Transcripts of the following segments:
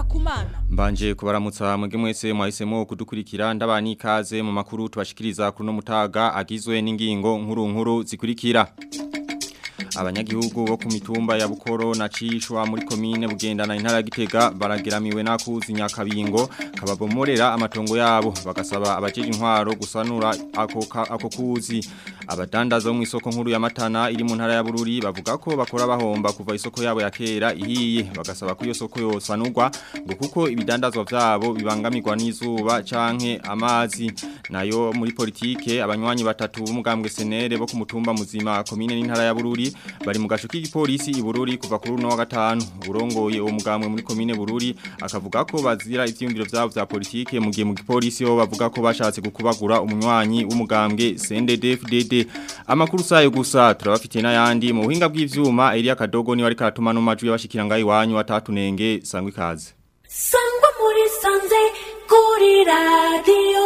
Ngenda kumana. Mbanje kubaramutsa mwege mwese mwahisemo kudukurikira ndabani ikaze mu makuru tubashikiriza kuri no mutaga agizwe n'ingingo nkuru nkuru zikurikira. Abanyagihugu bo ku mitumba ya Bukoro na Cishwa muri komine bugendana intara ya Gitega barageramiwe nakuzi nyakabingo kababomorera amatongo yabo bagasaba abajeje intwaro gusanura ako ako kuzi abadandaza bo mu isoko nkuru ya Matana iri mu ntara ya Bururi bavuga ko bakora bahomba kuva isoko yabo ya kera ihiye bagasaba ko iyo soko yosanurwa ngo kuko ibidandazwa vyabo bibangamirwa n'izuba canke amazi nayo muri politike abanywanyi batatu b'umugambwe senere bo ku mutumba muzima komine n'intara ya Bururi bari mu gace k'igipolisi i Bururi kuva kuri uno wa gatanu urongoye uwo mugambwe muri komine Bururi akavuga ko bazira ivyumviro vyabo vya politike mu gihe mu gipolisi ho bavuga ko bashatse gukubagura umunywanyi w'umugambwe CNDD-FDD amakuru sayo gusa turabafitiye n'ayandi mu buhinga bw'ivyuma Elia Kadogo ni wari karatuma no majwi y'abashikira ngayi wanyu watatunenge sangwe ikaze sangwa muri sanze kuri radio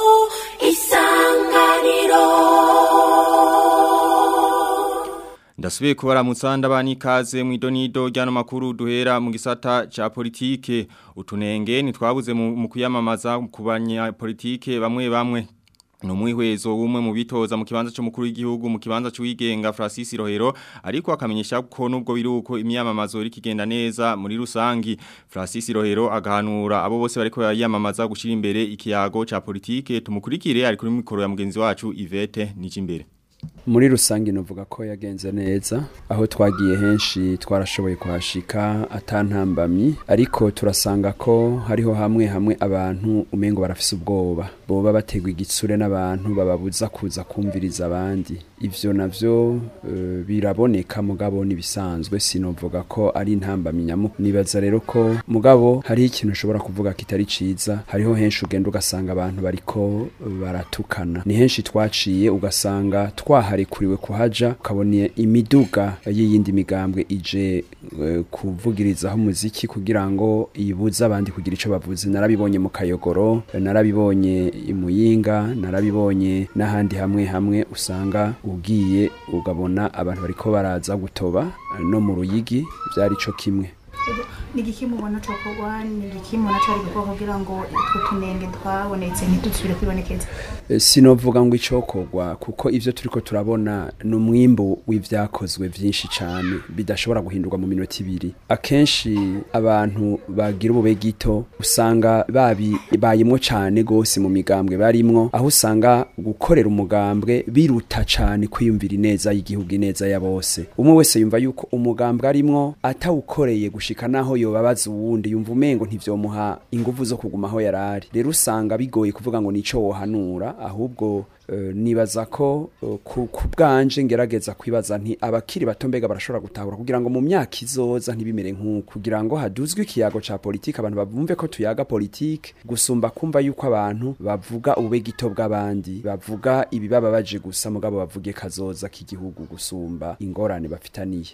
isanganiro Ndasubiye kubaramutsa ndabani ikaze mu idonido ryano makuru duhera mu gisata ca politike utunenge nitwabuze mu mu kuyamamaza ku banyapolitike bamwe bamwe Numwihwezo umwe mu bitoza mu kibanza cyo mukuru w'igihugu mu kibanza cy'uwigenga Francis Rohero ariko akamenyesha ko nubwo biruko imyamamazo iri kigenda neza muri rusangi Francis Rohero agahanura abo bose bariko yamamaza gushira imbere ikiyago ca politike tumukurikire ari kuri mikoro ya mugenzi wacu Yvette Nijimbere muri rusange novuga ko yagenze neza aho twagiye henshi twarashoboye kuhashika atantambamyi ariko turasanga ko hariho hamwe hamwe abantu umengo barafise ubwoba boba bategwa igitsure n'abantu bababuza kuza kumviriza abandi ivyo navyo uh, biraboneka mugabo nibisanzwe sinovuga ko ari intambamyi nyamu nibaza rero ko mugabo hariho ikintu ushobora kuvuga kitari ciza hariho henshi ugenda ugasanga abantu bariko baratukana ni henshi twaciye ugasanga twaharikuriwe kuhaja ukabona imiduga y'iyindi migambwe ije uh, kuvugirizaho umuziki kugira ngo ibuze abandi kugira ico bavuze narabibonye mu kayogoro narabibonye imuyinga narabibonye n'ahandi hamwe hamwe usanga ugiye ugabona abantu bariko baraza gutoba no mu ruyigi byari co kimwe ni igiki mubona cokorwa ni igiki mubona cari gukorwa kugira ngo utwo tunenge twabonetse ntidusubire kwibonekeza sinovuga ngo icokorwa kuko ivyo turiko turabona ni umwimbu w'ivyakozwe vyinshi cane bidashobora guhindurwa mu minota ibiri akenshi abantu bagira ubube gito usanga babi bayimwo cane gose mu migambwe barimwo aho usanga gukorera umugambwe biruta cane kwiyumvira ineza y'igihugu ineza ya bose umwe wese yumva yuko umugambwe arimwo atawukoreye gushika naho yobabaza uwundi yumva umengo ntivyomuha inguvu zo kuguma aho yarari rero usanga bigoye kuvuga ngo nico wohanura ahubwo uh, nibaza ko uh, ku bwanje ngerageza kwibaza nti abakiri bato mbega barashobora gutahura kugira ngo mu myaka izoza ntibimere nk'uko kugira ngo haduzwe ikiyago ca politike abantu bavumve ko tuyaga politike gusumba kumva yuko abantu bavuga ubube gito bw'abandi bavuga ibibababaje gusa mugabo bavuge kazoza k'igihugu gusumba ingorane bafitaniye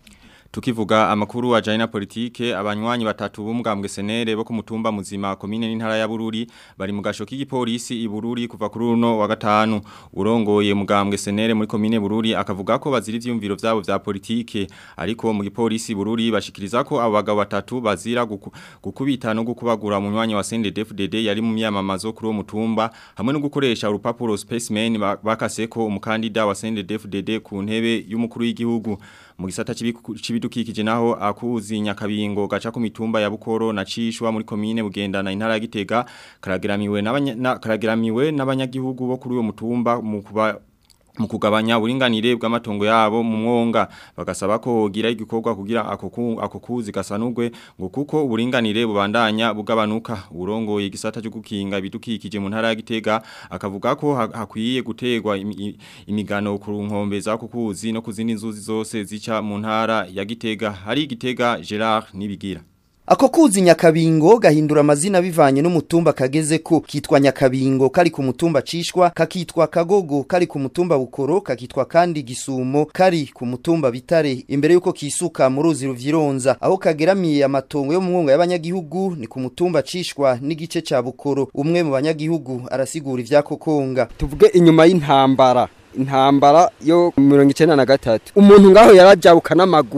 Tukivuga amakuru ajanye na politike abanywanyi batatu b'umugambwe senere bo ku mutumba muzima komine n'intara ya Bururi bari mu gasho k'igipolisi i Bururi kuva kuri uno wa gatanu urongoye mugambwe senere muri komine Bururi akavuga ko bazira ivyumviro vyabo vya politike ariko mu gipolisi Bururi bashikiriza ko abo bagabo batatu bazira guku, gukubita no gukubagura umunywanyi wa CNDD-FDD yari mu myamamazo kuri uwo mutumba hamwe no gukoresha urupapuro specimen bakaseko umukandida wa CNDD-FDD ku ntebe y'umukuru w'igihugu mu gisata cibidukikije naho akuzi nyakabingo gaca ku mitumba ya Bukoro na Cishwa muri komine bugendana intara ya Gitega karageramiwe n'abanya karageramiwe n'abanyagihugu bo kuri uwo mutumba mu kuba mu kugabanya uburinganire bw'amatongo yabo mu mwonga bagasaba ko gira igikorwa kugira ako kuzi gasanurwe ngo kuko uburinganire bubandanya bugabanuka urongoye igisata cyo gukinga ibidukikije mu ntara ya Gitega akavuga ko hakwiye gutegwa imigano ku nkombe za kukuzi no kuzindi nzuzi zose zica mu ntara ya Gitega hari Gitega Gerard nibigira Ako kuzi nyakabingo gahindura amazina bivanye n'umutumba kageze ko kitwa nyakabingo kari ku mutumba cishwa kakitwa kagogo kari ku mutumba bukoro kakitwa kandi gisumo kari ku mutumba bitare imbere yuko kisuka mu ruzi ruvyironza aho kageramiye amatongo yo mu mwonga y'abanyagihugu ni ku mutumba cishwa n'igice ca bukoro umwe mu banyagihugu arasigura ivyakokonga tuvuge inyuma y'intambara intambara yo mirongo icenda na gatatu umuntu ngaho yarajabuka n'amaguru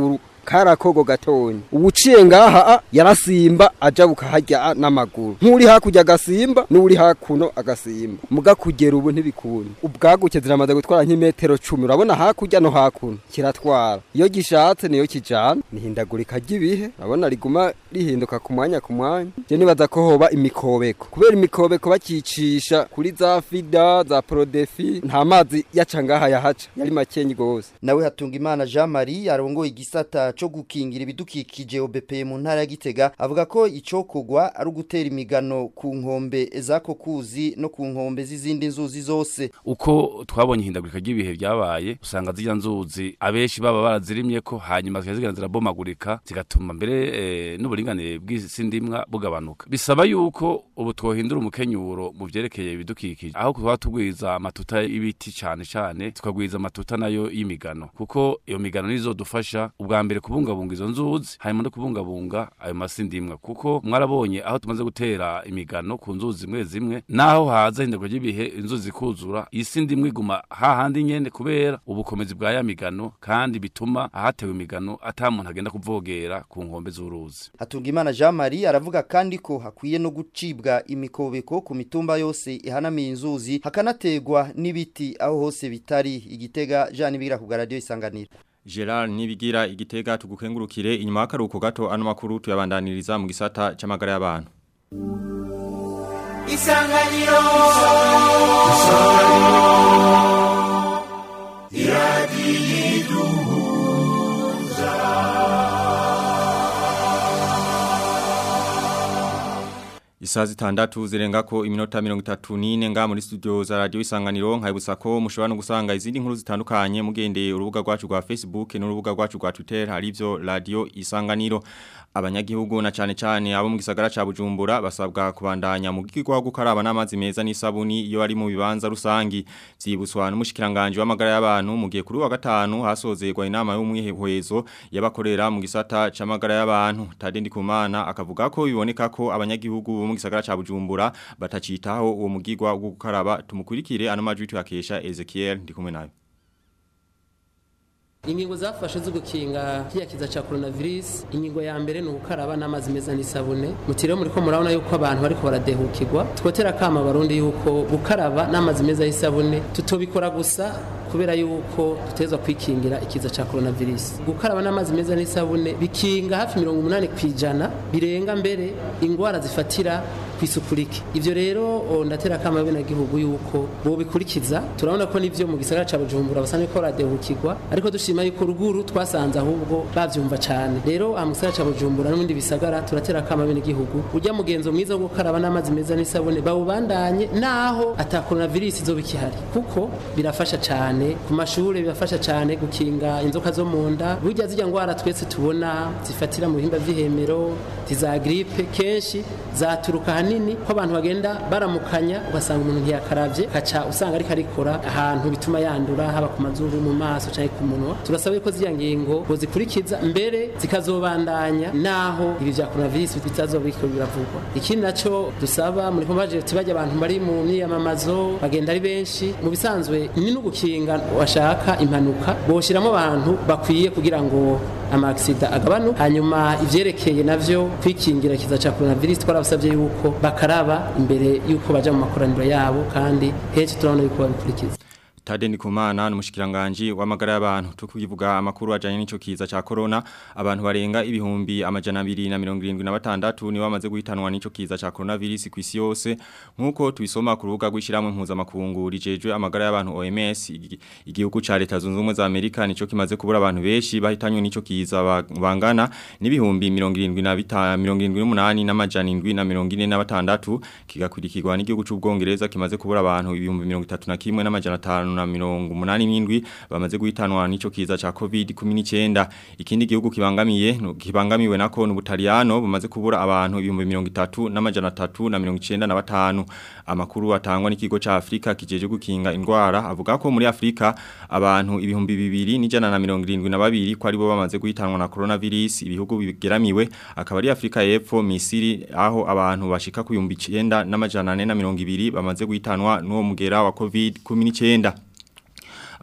karakogo gatonya ubuciye ngaha yarasimba aja bukaharya n'amaguru nk'uri hakurya agasimba n'uri hakuno agasimba muga kugera ubu ntibikunda ubwaguke ziramaze gutwara nk'imetero cumi urabona hakurya no hakuno kiratwara iyo gishatse niyo kijana nihindagurika ry'ibihe urabona riguma rihinduka ku mwanya ku mwanya je nibaza ko hoba imikobeko kubera imikobeko bakicisha kuri za fida za prodefi nta mazi yaca ngaha yahaca yari makenyi gose nawe hatunga imana Jean Marie arongoye igisata co gukingira ibidukikije OBP mu ntara ya Gitega avuga ko icokogwa ari ugutera imigano ku nkombe zako kuzi no ku nkombe z'izindi nzuzi zose uko twabonye ihindagurika ry'ibihe byabaye usanga zirya nzuzi abenshi baba barazirimye ko hanyuma zikagenda zirabomagurika zigatuma mbere e, n'uburinganire bw'isi ndimwa bugabanuka bisaba yuko ubu twohindura umukenyuro mu vyerekeye ibidukikije aho twaba tugwiza amatuta y'ibiti cane cane tukagwiza amatuta nayo y'imigano kuko iyo migano nizo dufasha ubwa mbere kubungabunga izo nzuzi hanyuma no kubungabunga ayo masi ndimwa kuko mwarabonye aho tumaze gutera imigano ku nzuzi zimwe zimwe naho haza ihindagurika ry'ibihe inzuzi kuzura isi ndimwe iguma hahandi nyene kubera ubukomezi bwa ya migano kandi bituma ahatewe imigano ata muntu agenda kuvogera ku nkombe z'uruzi hatunga imana Jean Marie aravuga kandi ko hakwiye no gucibwa imikobeko ku mitumba yose ihanamiye inzuzi hakanategwa n'ibiti aho hose bitari igitega Jean Bigira ku radio isanganira Gerard nibigira igitega tugukengurukire inyuma y'akaruko gato ano makuru tuyabandaniriza mu gisata c'amagara y'abantu Isanganiro Isaha zitandatu zirengako iminota mirongo itatu n'ine nga muri studio za radio isanganiro nkayibutsa ko mushobora no gusanga izindi nkuru zitandukanye mugendeye urubuga rwacu rwa Facebook n'urubuga rwacu rwa Twitter harivyo radio isanganiro abanyagihugu na cane cane abo mu gisagara ca Bujumbura basabwa kubandanya mu gikigwa gukaraba n'amazi meza n'isabuni iyo ari mu bibanza rusangi vyibuswa n'umushikiranganje w'amagara y'abantu mu gihe kuri wa gatanu hasozerwa inama y'umwihehwezo yabakorera mu gisata c'amagara y'abantu Tade Ndikumana akavuga ko biboneka ko abanyagihugu bo mu gisagara ca Bujumbura batacitaho uwo mugigwa wo gukaraba tumukurikire ano majwi tuyakesha Ezekiel ndikumwe nayo ingingo zafashe zo gukinga kiyakiza ca coronavirus ingingo ya mbere ni ugukaraba n'amazi meza n'isabune mutiriwe muriko murabona yuko abantu bariko baradehukirwa twotera kama barundi yuko gukaraba n'amazi meza y'isabune tutobikora gusa kubera yuko tutezwa kwikingira ikiza ca coronavirus gukaraba n'amazi meza n'isabune bikinga hafi 80 kwijana birenga mbere ingwara zifatira kwisukurike ivyo rero ndatera kama bene gihugu yuko bo bikurikiza turabona ko nivyo mu gisagara ca Bujumbura basane ko radehukirwa ariko dushima yuko ruguru twasanze ahubwo bavyumva cane rero mu gisagara ca Bujumbura n'ibindi bisagara turatera kama bene gihugu urya mugenzo mwiza wo gukaraba n'amazi meza n'isabune bawubandanye naho ata coronavirus izo bikihari kuko birafasha cane ku mashure birafasha cane gukinga inzoka zo mu nda burya zijya ngwara twese tubona zifatira mu bihimba vy'ihemero tiza gripe kenshi zaturuka hanini ko abantu bagenda baramukanya ugasanga umuntu ntiyakaravye kaca usanga ariko arikora ahantu bituma yandura haba ku mazuru mu maso canke ku munwa turasaba ko ziriya ngingo bozikurikiza mbere zikazobandanya naho ibi vya coronavirus bitazobiko biravugwa ikindi naco dusaba muri kombaje tibajya abantu bari mu myiyamamazo bagenda ari benshi mu bisanzwe ni n'ugukinga washaka impanuka boshiramo abantu bakwiye kugira ngo amaksida agabanu hanyuma ivyerekeye navyo kwikingira kiza ca coronavirus twarabasabye yuko bakaraba imbere yuko baja mu makoraniro yabo kandi henshi turabona yuko babikurikiza Tade Ndikumana n'umushikiranganje w'amagara y'abantu tukugivuga amakuru ajanye n'ico kiza ca corona abantu barenga ibihumbi amajana 276 ni bamaze guhitanwa n'ico kiza ca coronavirus kwisi yose nkuko tubisoma ku rubuga rw'ishiramwe impuza makungu rijejwe amagara y'abantu OMS igihugu ca leta zunze ubumwe za Amerika nico kimaze kubura abantu benshi bahitanywe n'ico kiza bangana n'ibihumbi 75 n'amajana 746 kigakurikirwa n'igihugu c'ubwongereza kimaze kubura abantu ibihumbi 31 n'amajana 5 na mirongo munani n'indwi bamaze guhitanwa n'ico kiza ca COVID-19 ikindi gihugu kibangamiye kibangamiwe nako n'Ubutaliyano bumaze kubura abantu ibihumbi 30 n'amajana 3 na 95 amakuru atangwa n'ikigo ca Afrika kijeje gukinga indwara avuga ko muri Afrika abantu ibihumbi 2 n'ijana na 72 ko ari bo bamaze guhitanwa na coronavirus ibihugu bigeramiwe akaba ari Afrika y'Epfo Misiri aho abantu bashika ku 9 n'amajana 420 bamaze guhitanwa n'uwo mugera wa COVID-19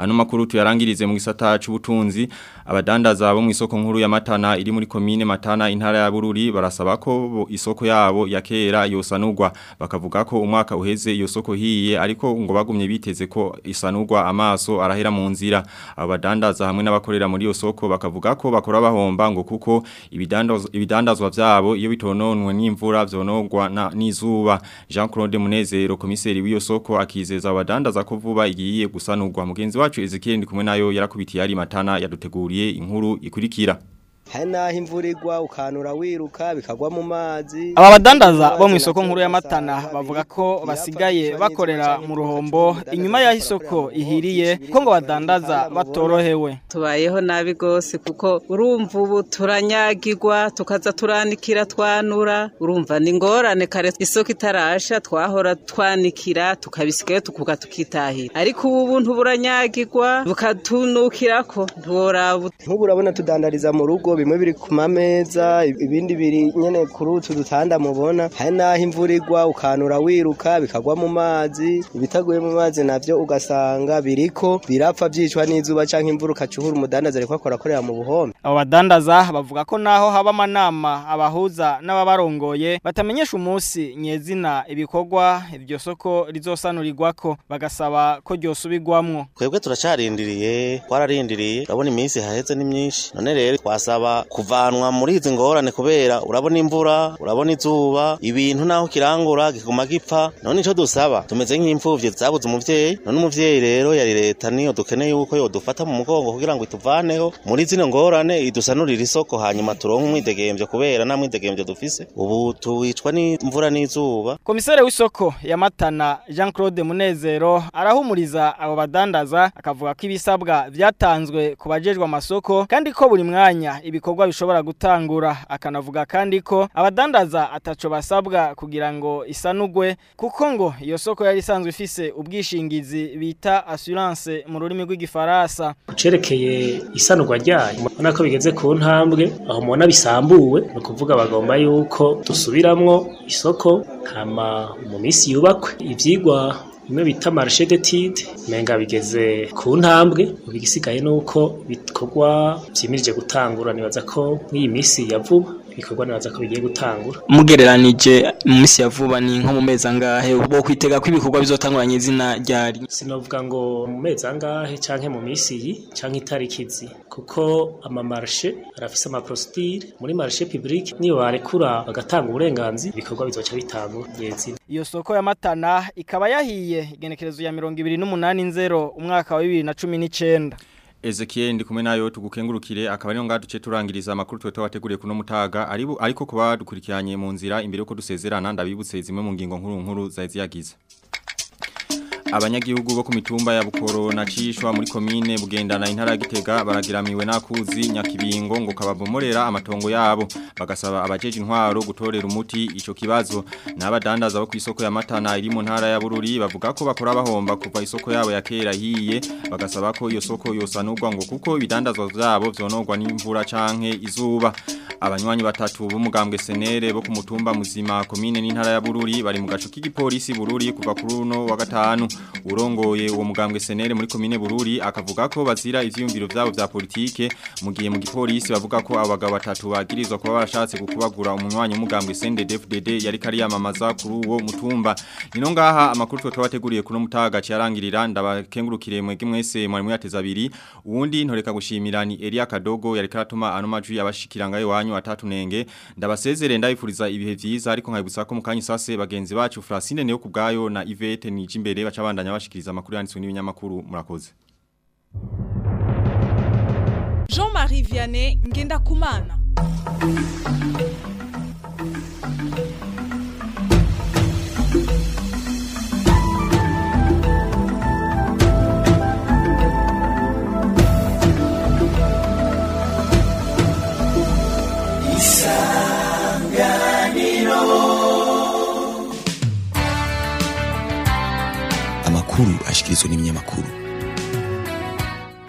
ano makuru tuyarangirize mu gisata c'ubutunzi abadandaza bo mu isoko nkuru ya Matana iri muri komine Matana intara ya Bururi barasaba ko bo- isoko yabo ya kera yosanurwa bakavuga ko umwaka uheze iyo soko hiye ariko ngo bagumye biteze ko isanurwa amaso arahera mu nzira abadandaza hamwe n'abakorera muri iyo soko bakavuga ko bakora bahomba ngo kuko ibidandazwa ibidandazwa vyabo iyo bitononwe n'imvura vyonogwa na- n'izuba Jean Claude Munezero komiseri w'iyo soko akizeza abadandaza ko vuba igiye gusanurwa mugenzi wacu Ezekiel ndi kumwe nayo yarakubitiye ari matana yaduteguriye inkuru ikurikira hari n'aho imvura igwa ukanura wiruka bikagwa mu mazi Aba badandaza bo mu isoko nkuru ya Matana bavuga ko basigaye bakorera mu ruhombo inyuma y'aho isoko ihiriye ko ngo badandaza batorohewe. tubayeho nabi gose kuko urumva ubu turanyagirwa tukaza turanikira twanura urumva ni ngorane kare isoko itarasha twahora twanikira tukabisigayo tukuga tukitahira ariko ubu buntu buranyagirwa bukatunukirako ntiworaba nk'ubu urabona tudandariza mu rugo bimwe biri ku mameza ibindi biri nyene kuri utu dutanda mubona hari n'aho imvura igwa ukanura wiruka bikagwa mu mazi ibitaguye mu mazi navyo ugasanga biriko birapfa vyicwa n'izuba canke imvura ukacuhura umudandaza ariko akora akorera mu buhombe Abo badandaza bavuga ko naho haba amanama abahuza n'ababarongoye batamenyesha umunsi nyezina ibikorwa iryo soko rizosanurirwako bagasaba ko ryosubirwamwo. twebwe turacarindiriye twararindiriye urabona iminsi haheze ni myinshi none rero twasaba kuvanwa muri izi ngorane kubera urabona imvura urabona izuba ibintu naho kirangura kiguma gipfa none ico dusaba tumeze nk'imfuvyi zabuze umuvyeyi none umuvyeyi rero yari leta niyo dukeneye yuko yodufata mu mugongo kugira ngo ituvaneho muri zino ngorane idusanurire isoko hanyuma turonke umwidegemvyo kubera nta mwidegemvyo dufise ubu tuwicwa n'imvura n'izuba Komisere w'isoko ya Matana Jean Claude Munezero arahumuriza abo badandaza akavuga ko ibisabwa vyatanzwe ku bajejwe amasoko kandi ko buri mwanya ibikorwa bishobora gutangura akanavuga kandi ko abadandaza ataco basabwa kugira ngo isanugwe kuko ngo iyo soko yari isanzwe ifise ubwishingizi bita assurance mu rurimi rw'igifaransa cerekeye isanurwa ryayo mubona ko bigeze ku ntambwe aho mubona bisambuwe ni ukuvuga bagomba yuko dusubiramwo isoko hama mu minsi yubakwe ivyigwa bimwe bita marché d'étude menga bigeze ku ntambwe ubu igisigaye nuko bikorwa vyimirije gutangura nibaza ko nk'iyi minsi ya vuba ibikorwa nibaza ko bigiye gutangura mugereranije mu minsi ya vuba ni nko mu mezi angahe bo kwitega ko ibikorwa bizotanguranye izina ryari sinovuga ngo mu mezi angahe canke mu minsi iyi canke itariki izi kuko amamarche arafise amaprocedure muri marché public niyo barekura bagatanga uburenganzira ibikorwa bizoca bitangura nyezina Iyo soko ya Matana ikaba yahiye igenekerezo ya 28 umwaka wa 2019. Ezekiel ndi kumwe nayo tugukengurukire akaba ariyo ngaduce turangiriza amakuru twe twateguriye kuno mutaga aribu ariko kuba dukurikiranye mu nzira imbere ko dusezerana ndabibutse zimwe mu ngingo nkuru nkuru zaizi yagize Abanyagihugu bo ku mitumba ya Bukoro na Cishwa muri komine bugendana intara ya Gitega baragiramiwe nakuzi nyakibingo ngo kababomorera amatongo yabo bagasaba abajeje intwaro gutorera umuti ico kibazo n'abadandaza bo kwisoko ya Matana iri mu ntara ya Bururi bavuga ko bakora bahomba kuva isoko yabo ya kera hiye bagasaba ko iyo soko yosanurwa ngo kuko ibidandazwa vyabo vyonogwa n'imvura canke izuba abanywanyi batatu b'umugambwe senere bo ku mutumba muzima komine n'intara ya Bururi bari mu gaco k'igipolisi Bururi kuva kuri uno wa gatanu urongoye uwo mugambwe senere muri komine Bururi akavuga ko bazira ivyumviro vyabo vya politike mu gihe mu gipolisi bavuga ko abagabo batatu bagirizwa kuba barashatse gukubagura umunywanyi w'umugambwe CNDD-FDD yari kari yamamaza kuri uwo mutumba nino ngaha amakuru twe twabateguriye kuno mutaga cyarangirira ndabakengurukire mwege mwese mwari muyateza abiri uwundi ntoreka gushimira ni Elia Kadogo yari karatuma ano majwi yabashikiranga iwanyu atatu nenge ndabasezere ndabifuriza ibihe vyiza ariko nkayibutsa ko mukanyi sase bagenzi bacu Francine Neo kubgayo na Yvette Nijimbere bacabandanya bashikiriza amakuru yanditswe n'ibinyamakuru murakoze Jean-Marie Vianney ngenda kumana amakuru ashikirizwa n'ibinyamakuru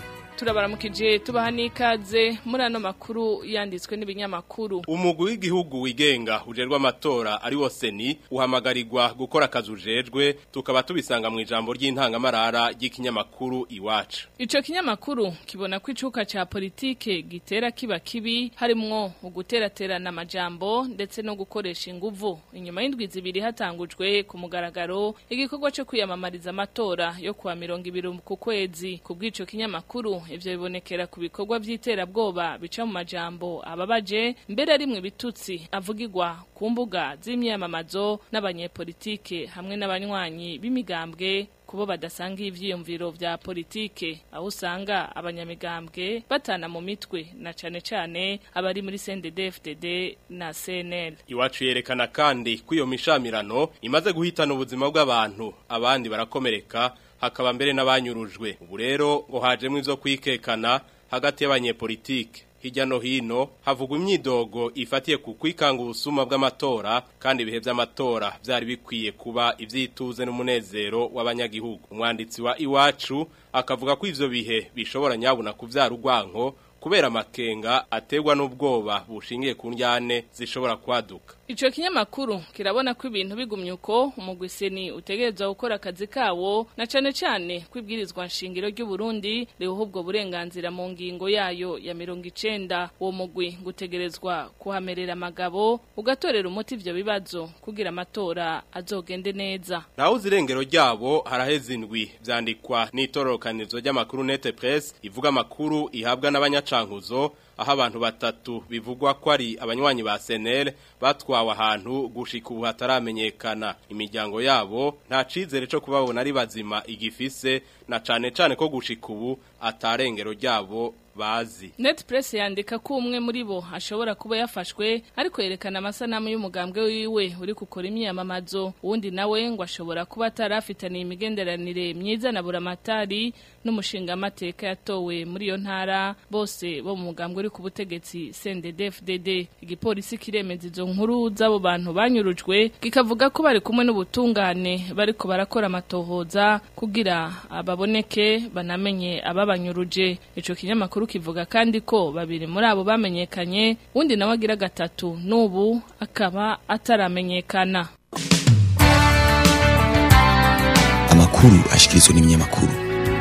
turabaramukije tubaha n'ikaze muri ano makuru yanditswe n'ibinyamakuru umugwi w'igihugu wigenga ujerwa amatora ari wo seni uhamagarirwa gukora akazi ujejwe tukaba tubisanga mu ijambo ry'intangamarara ry'ikinyamakuru iwacu ico kinyamakuru kibona ko icuka ca politike gitera kiba kibi harimwo uguteraterana amajambo ndetse no gukoresha inguvu inyuma y'indwi zibiri hatangujwe ku mugaragaro igikorwa cyo kwiyamamariza amatora yo kuwa mirongo ibiri ku kwezi ku bw'ico kinyamakuru ivyo bibonekera ku bikorwa vy'iterabwoba bica mu majambo ababaje mbere rimwe bitutsi avugirwa ku mbuga z'imyamamazo n'abanyepolitike hamwe n'abanywanyi b'imigambwe kubo badasanga ivyiyumviro vya politike aho usanga abanyamigambwe batana mu mitwe na cane cane abari muri CNDD-FDD na CNL iwacu yerekana kandi ko iyo mishamirano imaze guhitana ubuzima bw'abantu abandi barakomereka hakaba mbere n'abanyurujwe ubu rero ngo hajemwo ivyo kwikekana hagati y'abanyepolitike hirya no hino havugwa imyidogo ifatiye ku kwikanga ubusuma bw'amatora kandi ibihe by'amatora byari bikwiye kuba ibyituze n'umunezero w'abanyagihugu umwanditsi wa iwacu akavuga ko ivyo bihe bishobora nyabuna kuvyara urwanko kubera amakenga ategwa n'ubwoba bushingiye ku njyane zishobora kwaduka Ico kinyamakuru kirabona ko ibintu bigumye uko umugwiseni utegerezwa gukora akazi kawo na cane cane kwibwirizwa nshingiro ry'u Burundi riho ubwo burenganzira mu ngingo yayo ya 90 uwo mugwi gutegerezwa kuhamerera amagabo ugatorera umuti ivyo bibazo kugira amatora azogende neza naho zirengero ryabo haraheze indwi vyandikwa n'itororokanizo ry'amakuru Net Press ivuga amakuru ihabwa n'abanyacankuzo aho abantu batatu bivugwa ko ari abanywanyi ba senere batwawe ahantu gushika ubu hataramenyekana imiryango yabo nta cizere cyo kubabona ari bazima igifise na cane cane ko gushika ubu atarengero ryabo bazi Net Press yandika ko umwe muri bo ashobora kuba yafashwe ariko yerekana amasanamu y'umugambwe wiwe uri gukora imyamamazo uwundi nawe ngo ashobora kuba atarafitaniye imigenderanire myiza na buramatari n'umushinga amateka yatowe muri iyo ntara bose bo mu mugambwe uri ku butegetsi CNDD-FDD igipolisi kiremeza izo nkuru z'abo bantu banyurujwe kikavuga ko bari kumwe n'ubutungane bariko barakora amatohoza kugira ababoneke banamenye ababanyuruje ico kinyamakuru kivuga kandi ko babiri muri abo bamenyekanye undi nawe agira gatatu n'ubu akaba ataramenyekana amakuru ashikirizwa n'ibinyamakuru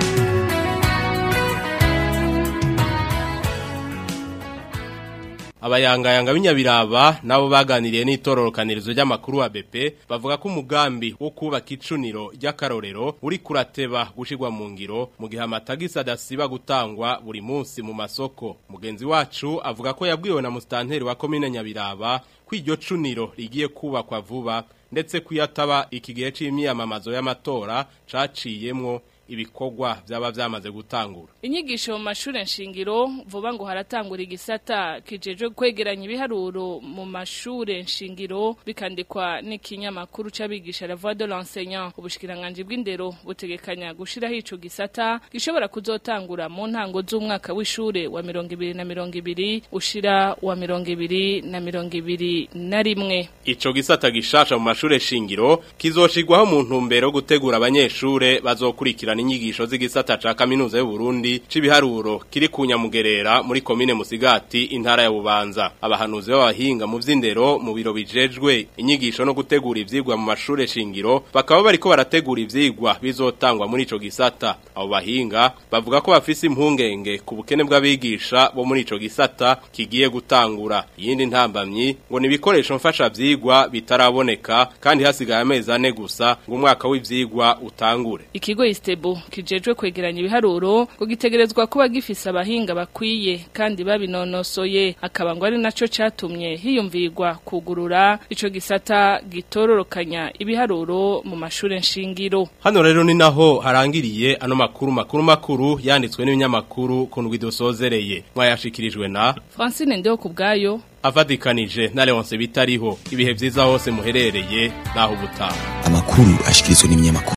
abayangayanga b'inyabiraba nabo baganiriye n'itororokanirizo ry'amakuru wa BP bavuga ko umugambi wo kubaka icuniro ry'akarorero uri kurateba gushirwa mu ngiro mu gihe amatagisi adasiba gutangwa buri munsi mu masoko mugenzi wacu avuga ko yabwiwe na mustanteri wa komine nyabiraba ko iryo cuniro rigiye kubakwa vuba ndetse kuyataba iki gihe c'imyamamazo y'amatora caciyemwo ibikorwa byaba byamaze gutangura inyigisho mu mashuri nshingiro vuba ngo haratangura igisata kijeje kwegeranya ibiharuro mu mashuri nshingiro bikandikwa n'ikinyamakuru c'abigisha la voix de l'enseignant ubushikiranganje bw'indero butegekanya gushiraho ico gisata gishobora kuzotangura mu ntango z'umwaka w'ishure wa 2020 ushira wa 2021 na rimwe ico gisata gishasha mu mashuri shingiro kizoshirwaho mu ntumbero yo gutegura abanyeshure bazokurikirana inyigisho z'igisata ca kaminuza y'u Burundi cibiharuro kiri kunyamugerera muri komine Musigati intara ya Bubanza abahanuzi b'abahinga mu vy'indero mu biro bijejwe inyigisho no gutegura ivyigwa mu mashure shingiro bakaba bariko barategura ivyigwa bizotangwa muri ico gisata abo bahinga bavuga ko bafise impungenge ku bukene bw'abigisha bo muri ico gisata kigiye gutangura iyindi ntambamyi ngo ni ibikoresho mfasha vyigwa bitaraboneka kandi hasigaye amezi ane gusa ngo umwaka w'ivyigwa utangure ikigo istebo kijejwe kwegeranya ibiharuro ngo gitegerezwa kuba gifise abahinga bakwiye kandi babinonosoye akaba ngo ari naco catumye hiyumvirwa kugurura ico gisata gitororokanya ibiharuro mu mashure nshingiro hano rero ni naho harangiriye ano makuru makuru makuru yanditswe n'ibinyamakuru ku ndwi dusozereye mwayashikirijwe na Francine Ndeho kubgayo avadikanije na Leonce bitariho ibihe vyiza hose muherereye naho ubutaha amakuru ashikirizwa n'ibinyamakuru